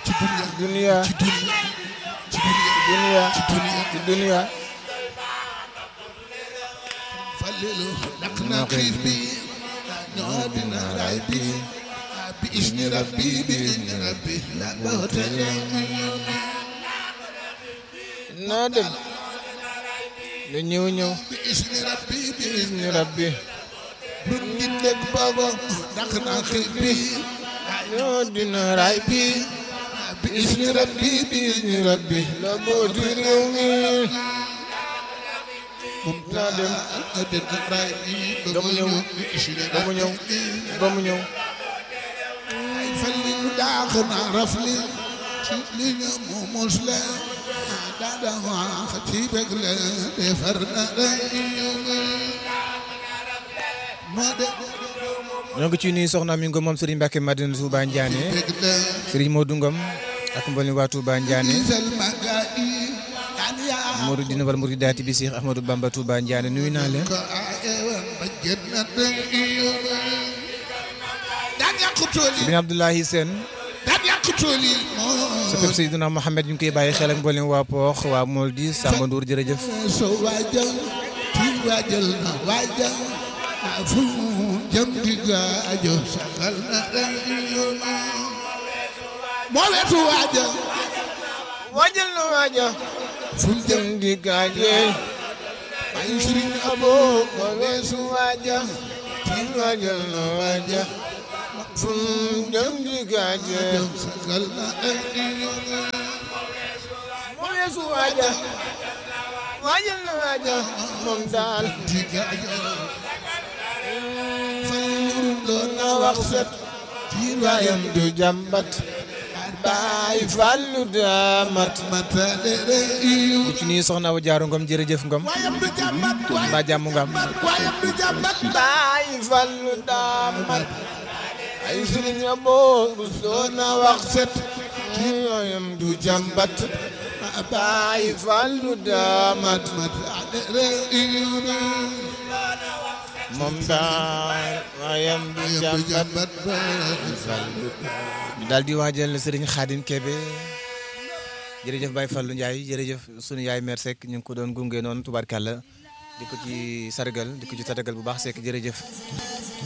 ci dunya ci dunya ci dunya ci dunya ci dunya Fallilu lakk na xiif bi ñoo dina ray bi bi isni rabbi bi isni rabbi la bootale naa dem lu ñëw ñëw bi isni rabbi bi isni ni rabbi bun di dégg boobu lakk na xiif bi ñoo dina ray bi bi isni rabbi bi isni rabbi la booti réew mi moom naa dem na dina ray bi ba mu ñëw bi isni ba mu ñëw ba mu ñëw ay Fallilu daax na rafli ci li nga mu mos la daada wax ci bëgg la defar na ray moo de ñoo ngi ci nuyu soxna mi ngom moom Serigne Mbacke Madina Touba Ndiané bëgg la Serigne Modou Ngom ak mboolem waa Touba Ndiané isal maga yi daan yaa Modou dina wala Modou daati bi Cheikh Ahmadou Bamba Touba Ndiané nuyu naa leen ko aayewan ba génn na daan yàq tool yi Serigne Abdoulaye Sène daan yàq tool yi moo sa pep Seydina Mohamed ñu ngi koy bàyyi xel ak mboolem waa Poox waa Moldi Samba Ndour jërëjëf so waajal ti waajal na waajal na fu jëm di gaajo sagal na moo wetu waajal waajal na waaja fu jëm jëm di gaaje ay sëriñ abo ma weesu waaja ti waajal na waaja fu jëm di gaaje sagal na ma weesu waaja waajal na waaja moom daal di gaajo doon na wax set waayam du jàmbat baay fàllu daamat matale re iyo ci nii soxna Awa Jaaru Ngom jërëjëf Ngom waayam du jàmbat mbaa jàmm nga am waayam du jàmbat baay fàllu daamat ay sëriñ boo bu doon na wax set waayam du jàmbat baay fàllu daamat matale re iyo moom daal waayam du du jàmbat jàmbat ba ñu daal di waajal sëriñ Xaadim Kebe jërëjëf Baye Fallou Ndiaye jërëjëf sunu yaay mère Seck ñu ngi ko doon gunge noonu tubaarkàlla di ko ci sargal di ko ci tatagal bu baax Seck jërëjëf